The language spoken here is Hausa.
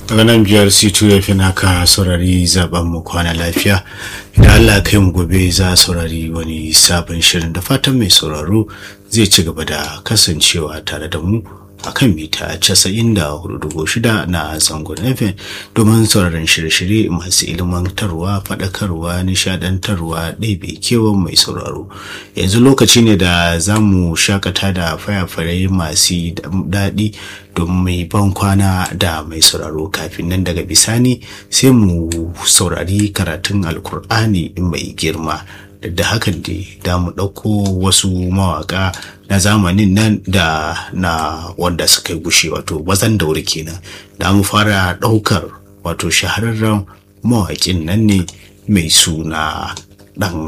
daga nan biyar c2 ya fi naka saurari zaben mu kwana lafiya idan allah kai mu gobe za a saurari wani sabon shirin da fatan mai sauraro zai ci gaba da kasancewa tare da mu a kan mita 94.6 na zangon fm domin sauraron shirye-shirye masu ilmantarwa faɗakarwa nishadantarwa ɗaiɓe kewan mai sauraro yanzu lokaci ne da za mu shakata da fayafarai masu daɗi don mai ban kwana da mai sauraro kafin nan daga bisani sai mu saurari karatun alkur'ani mai girma da hakan da da mu ɗauko wasu mawaƙa na zamanin nan da na wanda suka yi gushe wato bazan daure kenan da mu fara ɗaukar wato shahararren mawaƙin nan ne mai suna ɗan